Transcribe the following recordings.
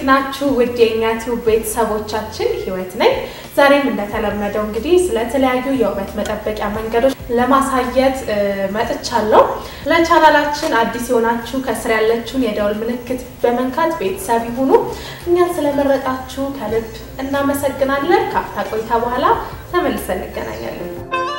እንዴት ናችሁ? ውድ የእኛ ቲዩብ ቤተሰቦቻችን ህይወት ነኝ። ዛሬም እንደተለመደው እንግዲህ ስለተለያዩ የውበት መጠበቂያ መንገዶች ለማሳየት መጥቻለሁ። ለቻናላችን አዲስ የሆናችሁ ከስር ያለችውን የደውል ምልክት በመንካት ቤተሰብ ይሁኑ። እኛን ስለመረጣችሁ ከልብ እናመሰግናለን። ከአፍታ ቆይታ በኋላ ተመልሰን እንገናኛለን።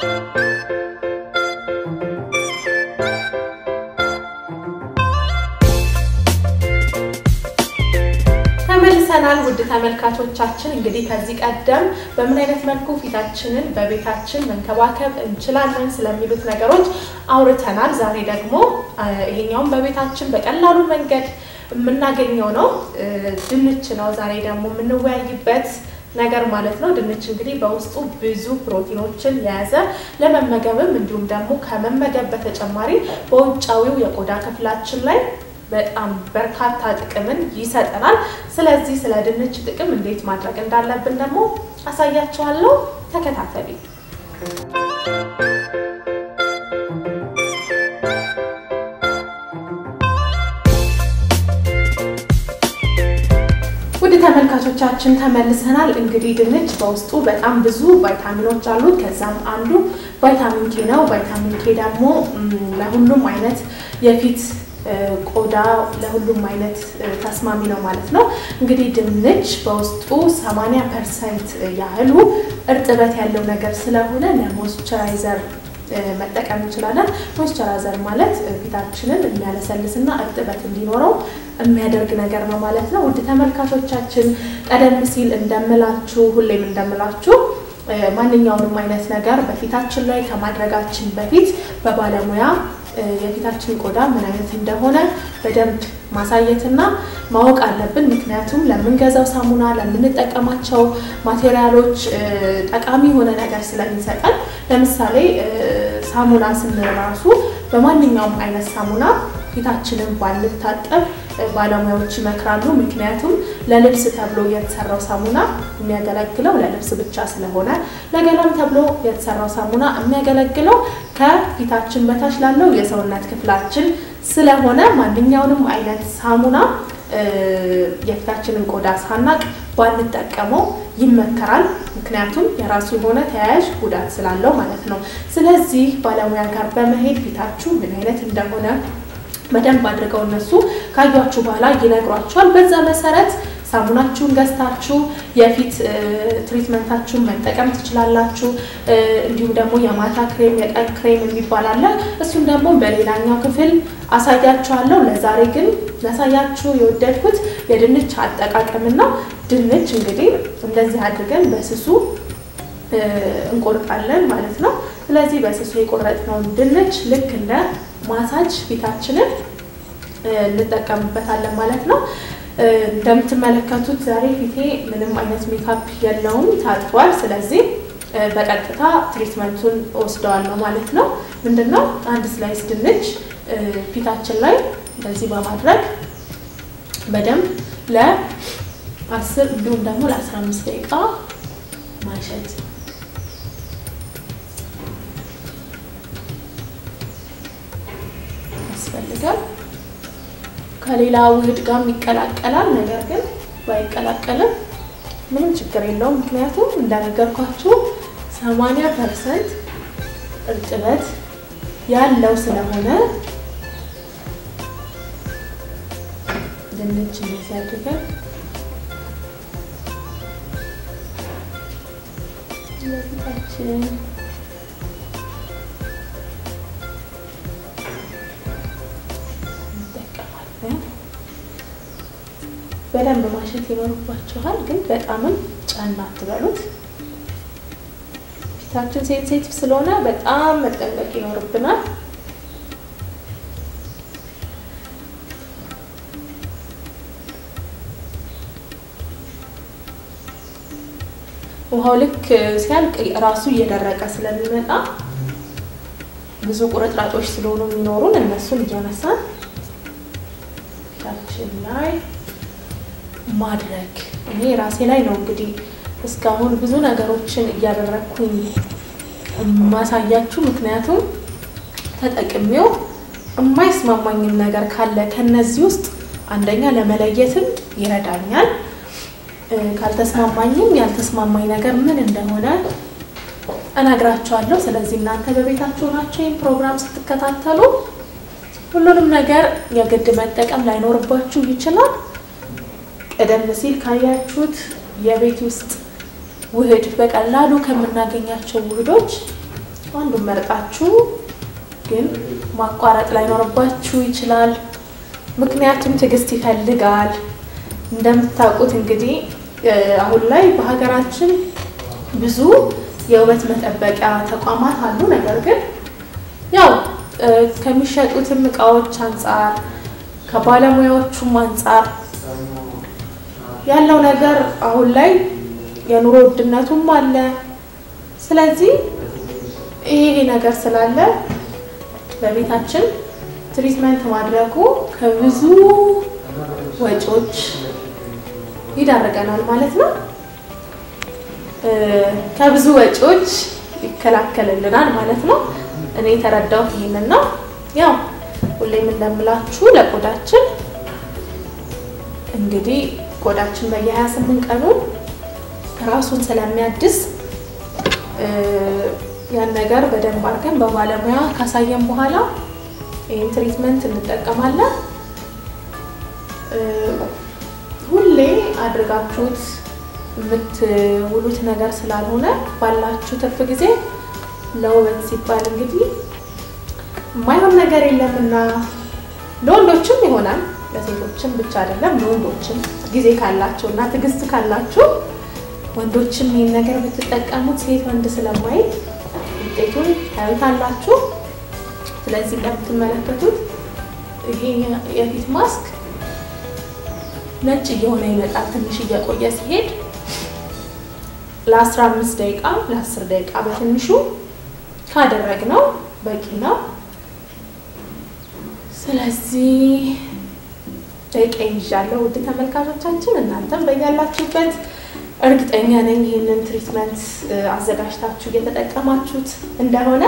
ተመልሰናል ውድ ተመልካቾቻችን። እንግዲህ ከዚህ ቀደም በምን አይነት መልኩ ፊታችንን በቤታችን መንከባከብ እንችላለን ስለሚሉት ነገሮች አውርተናል። ዛሬ ደግሞ ይሄኛውም በቤታችን በቀላሉ መንገድ የምናገኘው ነው፣ ድንች ነው። ዛሬ ደግሞ የምንወያይበት ነገር ማለት ነው። ድንች እንግዲህ በውስጡ ብዙ ፕሮቲኖችን የያዘ ለመመገብም እንዲሁም ደግሞ ከመመገብ በተጨማሪ በውጫዊው የቆዳ ክፍላችን ላይ በጣም በርካታ ጥቅምን ይሰጠናል። ስለዚህ ስለ ድንች ጥቅም እንዴት ማድረግ እንዳለብን ደግሞ አሳያችኋለሁ። ተከታተሉ። ውድ ተመልካቾቻችን ተመልሰናል። እንግዲህ ድንች በውስጡ በጣም ብዙ ቫይታሚኖች አሉት። ከዛም አንዱ ቫይታሚን ኬ ነው። ቫይታሚን ኬ ደግሞ ለሁሉም አይነት የፊት ቆዳ ለሁሉም አይነት ተስማሚ ነው ማለት ነው። እንግዲህ ድንች በውስጡ 80 ፐርሰንት ያህሉ እርጥበት ያለው ነገር ስለሆነ ለሞይስቸራይዘር መጠቀም እንችላለን። ሞይስቸራይዘር ማለት ፊታችንን የሚያለሰልስና እርጥበት እንዲኖረው የሚያደርግ ነገር ነው ማለት ነው። ውድ ተመልካቾቻችን ቀደም ሲል እንደምላችሁ ሁሌም እንደምላችሁ ማንኛውንም አይነት ነገር በፊታችን ላይ ከማድረጋችን በፊት በባለሙያ የፊታችን ቆዳ ምን አይነት እንደሆነ በደንብ ማሳየትና ማወቅ አለብን። ምክንያቱም ለምንገዛው ሳሙና፣ ለምንጠቀማቸው ማቴሪያሎች ጠቃሚ የሆነ ነገር ስለሚሰጠን፣ ለምሳሌ ሳሙና ስንል ራሱ በማንኛውም አይነት ሳሙና ፊታችንን ባንታጠብ ባለሙያዎች ይመክራሉ። ምክንያቱም ለልብስ ተብሎ የተሰራው ሳሙና የሚያገለግለው ለልብስ ብቻ ስለሆነ ለገላም ተብሎ የተሰራው ሳሙና የሚያገለግለው ከፊታችን በታች ላለው የሰውነት ክፍላችን ስለሆነ ማንኛውንም አይነት ሳሙና የፊታችንን ቆዳ ሳናቅ ባንጠቀመው ይመከራል። ምክንያቱም የራሱ የሆነ ተያያዥ ጉዳት ስላለው ማለት ነው። ስለዚህ ባለሙያ ጋር በመሄድ ፊታችሁ ምን አይነት እንደሆነ በደንብ አድርገው እነሱ ካዩችሁ በኋላ ይነግሯችኋል። በዛ መሰረት ሳሙናችሁን ገዝታችሁ የፊት ትሪትመንታችሁን መጠቀም ትችላላችሁ። እንዲሁም ደግሞ የማታ ክሬም፣ የቀን ክሬም የሚባል አለ። እሱም ደግሞ በሌላኛው ክፍል አሳያችኋለሁ። ለዛሬ ግን ላሳያችሁ የወደድኩት የድንች አጠቃቀምና ድንች እንግዲህ እንደዚህ አድርገን በስሱ እንቆርጣለን ማለት ነው። ስለዚህ በስሱ የቆረጥነውን ድንች ልክ እንደ ማሳጅ ፊታችንን እንጠቀምበታለን ማለት ነው። እንደምትመለከቱት ዛሬ ፊቴ ምንም አይነት ሜካፕ የለውም፣ ታጥቧል። ስለዚህ በቀጥታ ትሪትመንቱን ወስደዋለሁ ማለት ነው። ምንድነው አንድ ስላይስ ድንች ፊታችን ላይ እንደዚህ በማድረግ በደንብ ለአስር እንዲሁም ደግሞ ለአስራ አምስት ደቂቃ ማሸት ያስፈልጋል። ከሌላ ውህድ ጋር ይቀላቀላል። ነገር ግን ባይቀላቀልም ምንም ችግር የለውም። ምክንያቱም እንደነገርኳችሁ ሰማንያ ፐርሰንት እርጥበት ያለው ስለሆነ ድንች እንደዚህ አድርገን ለፊታችን በደንብ ማሸት ይኖርባችኋል። ግን በጣምም ጫና አትበሉት። ፊታችን ሴንሴቲቭ ስለሆነ በጣም መጠንቀቅ ይኖርብናል። ውሃው ልክ ሲያልቅ ራሱ እየደረቀ ስለሚመጣ ብዙ ቁርጥራጮች ስለሆኑ የሚኖሩን እነሱን እያነሳን ፊታችን ላይ ማድረግ እኔ ራሴ ላይ ነው እንግዲህ እስካሁን ብዙ ነገሮችን እያደረግኩኝ ማሳያችሁ። ምክንያቱም ተጠቅሜው የማይስማማኝም ነገር ካለ ከነዚህ ውስጥ አንደኛ ለመለየትም ይረዳኛል። ካልተስማማኝም ያልተስማማኝ ነገር ምን እንደሆነ እነግራቸዋለሁ። ስለዚህ እናንተ በቤታችሁ ናቸው ይህን ፕሮግራም ስትከታተሉ ሁሉንም ነገር የግድ መጠቀም ላይኖርባችሁ ይችላል። ቀደም ሲል ካያችሁት የቤት ውስጥ ውህድ በቀላሉ ከምናገኛቸው ውህዶች አንዱን መርጣችሁ ግን ማቋረጥ ላይኖርባችሁ ይችላል። ምክንያቱም ትዕግስት ይፈልጋል። እንደምታውቁት እንግዲህ አሁን ላይ በሀገራችን ብዙ የውበት መጠበቂያ ተቋማት አሉ። ነገር ግን ያው ከሚሸጡትም እቃዎች አንጻር ከባለሙያዎቹም አንጻር ያለው ነገር አሁን ላይ የኑሮ ውድነቱም አለ። ስለዚህ ይሄ ነገር ስላለ በቤታችን ትሪትመንት ማድረጉ ከብዙ ወጪዎች ይዳርገናል ማለት ነው። ከብዙ ወጪዎች ይከላከልልናል ማለት ነው። እኔ የተረዳሁት ይህንን ነው። ያው ሁሌም እንደምላችሁ ለቆዳችን እንግዲህ ቆዳችን በየ28 ቀኑ ራሱን ስለሚያድስ ያን ነገር በደንብ አድርገን በባለሙያ ካሳየን በኋላ ይህን ትሪትመንት እንጠቀማለን። ሁሌ አድርጋችሁት የምትውሉት ነገር ስላልሆነ ባላችሁ ትርፍ ጊዜ ለውበት ሲባል እንግዲህ የማይሆን ነገር የለምና ለወንዶችም ይሆናል፣ ለሴቶችም ብቻ አይደለም። ለወንዶችም ጊዜ ካላችሁ እና ትዕግስት ካላችሁ ወንዶችም ይህን ነገር ብትጠቀሙት ሴት ወንድ ስለማይል ውጤቱን ታዩታላችሁ። ስለዚህ እንደምትመለከቱት ይሄ የፊት ማስክ ነጭ እየሆነ ይመጣል። ትንሽ እየቆየ ሲሄድ ለ15 ደቂቃ ለ10 ደቂቃ በትንሹ ካደረግነው በቂ ነው። ስለዚህ ደቂቃ ይዣለሁ። ውድ ተመልካቾቻችን እናንተም በያላችሁበት እርግጠኛ ነኝ ይህንን ትሪትመንት አዘጋጅታችሁ እየተጠቀማችሁት እንደሆነ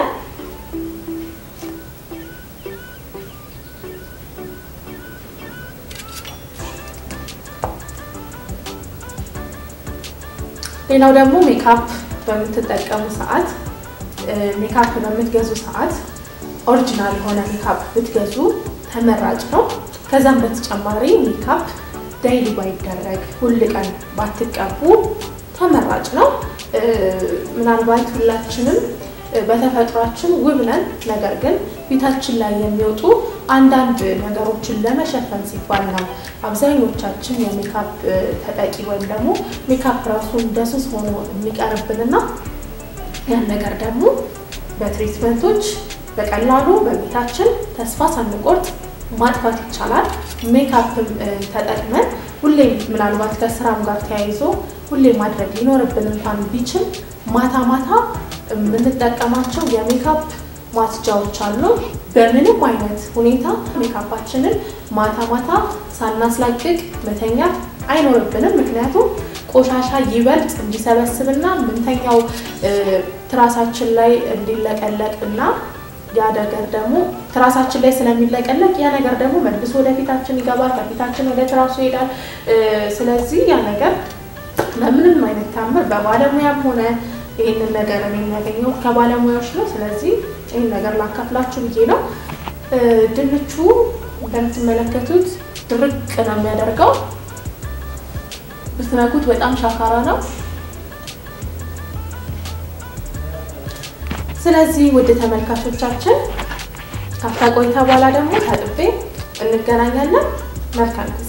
ሌላው ደግሞ ሜካፕ በምትጠቀሙ ሰዓት ሜካፕ በምትገዙ ሰዓት ኦሪጂናል የሆነ ሜካፕ ብትገዙ ተመራጭ ነው። ከዛም በተጨማሪ ሜካፕ ዳይሊ ባይደረግ ሁል ቀን ባትቀቡ ተመራጭ ነው። ምናልባት ሁላችንም በተፈጥሯችን ውብ ነን። ነገር ግን ፊታችን ላይ የሚወጡ አንዳንድ ነገሮችን ለመሸፈን ሲባል ነው አብዛኞቻችን የሜካፕ ተጠቂ ወይም ደግሞ ሜካፕ ራሱ እንደ ሱስ ሆኖ የሚቀርብንና ያን ነገር ደግሞ በትሪትመንቶች በቀላሉ በቤታችን ተስፋ ሳንቆርጥ ማጥፋት ይቻላል። ሜካፕም ተጠቅመን ሁሌም ምናልባት ከስራም ጋር ተያይዞ ሁሌም ማድረግ ሊኖርብን እንኳን ቢችል ማታ ማታ የምንጠቀማቸው የሜካፕ ማጽጃዎች አሉ። በምንም አይነት ሁኔታ ሜካፓችንን ማታ ማታ ሳናስላቅቅ መተኛት አይኖርብንም። ምክንያቱም ቆሻሻ ይበልጥ እንዲሰበስብና ምንተኛው ትራሳችን ላይ እንዲለቀለቅ እና ያ ነገር ደግሞ ትራሳችን ላይ ስለሚለቀለቅ ያ ነገር ደግሞ መልሶ ወደ ፊታችን ይገባል፣ ከፊታችን ወደ ትራሱ ይሄዳል። ስለዚህ ያ ነገር በምንም አይነት ታምር በባለሙያም ሆነ ይህንን ነገር እኔ የሚያገኘው ከባለሙያዎች ነው። ስለዚህ ይህን ነገር ላካፍላችሁ ብዬ ነው። ድንቹ እንደምትመለከቱት ድርቅ ነው የሚያደርገው። ብትነኩት በጣም ሻካራ ነው። ስለዚህ ውድ ተመልካቾቻችን ካፍታ ቆይታ በኋላ ደግሞ ታጥቤ እንገናኛለን። መልካም ጊዜ።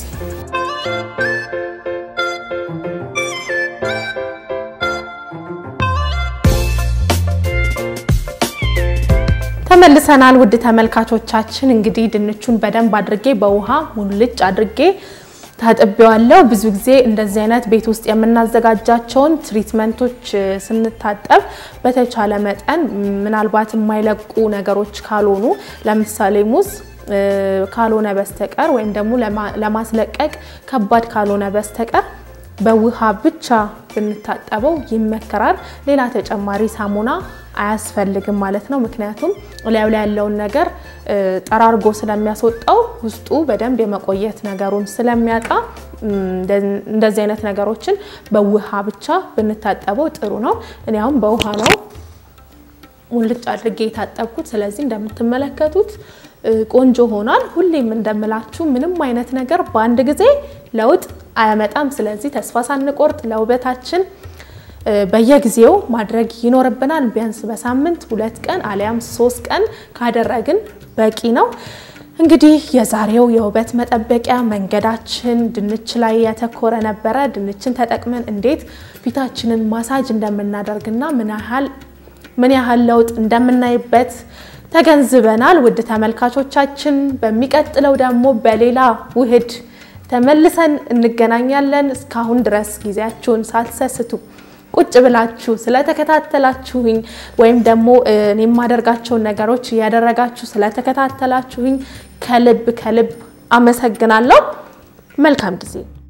ተመልሰናል። ውድ ተመልካቾቻችን እንግዲህ ድንቹን በደንብ አድርጌ በውሃ ሙልጭ አድርጌ ታጥቤዋለሁ። ብዙ ጊዜ እንደዚህ አይነት ቤት ውስጥ የምናዘጋጃቸውን ትሪትመንቶች ስንታጠብ በተቻለ መጠን ምናልባት የማይለቁ ነገሮች ካልሆኑ ለምሳሌ ሙዝ ካልሆነ በስተቀር ወይም ደግሞ ለማስለቀቅ ከባድ ካልሆነ በስተቀር በውሃ ብቻ ብንታጠበው ይመከራል። ሌላ ተጨማሪ ሳሙና አያስፈልግም ማለት ነው። ምክንያቱም ላዩ ላይ ያለውን ነገር ጠራርጎ ስለሚያስወጣው ውስጡ በደንብ የመቆየት ነገሩን ስለሚያጣ እንደዚህ አይነት ነገሮችን በውሃ ብቻ ብንታጠበው ጥሩ ነው። እኔ አሁን በውሃ ነው ሙልጭ አድርጌ የታጠብኩት። ስለዚህ እንደምትመለከቱት ቆንጆ ሆኗል። ሁሌም እንደምላችሁ ምንም አይነት ነገር በአንድ ጊዜ ለውጥ አያመጣም። ስለዚህ ተስፋ ሳንቆርጥ ለውበታችን በየጊዜው ማድረግ ይኖርብናል። ቢያንስ በሳምንት ሁለት ቀን አሊያም ሶስት ቀን ካደረግን በቂ ነው። እንግዲህ የዛሬው የውበት መጠበቂያ መንገዳችን ድንች ላይ ያተኮረ ነበረ። ድንችን ተጠቅመን እንዴት ፊታችንን ማሳጅ እንደምናደርግና ምን ያህል ምን ያህል ለውጥ እንደምናይበት ተገንዝበናል። ውድ ተመልካቾቻችን በሚቀጥለው ደግሞ በሌላ ውህድ ተመልሰን እንገናኛለን። እስካሁን ድረስ ጊዜያችሁን ሳትሰስቱ ቁጭ ብላችሁ ስለተከታተላችሁኝ ወይም ደግሞ እኔ የማደርጋቸውን ነገሮች እያደረጋችሁ ስለተከታተላችሁኝ ከልብ ከልብ አመሰግናለሁ። መልካም ጊዜ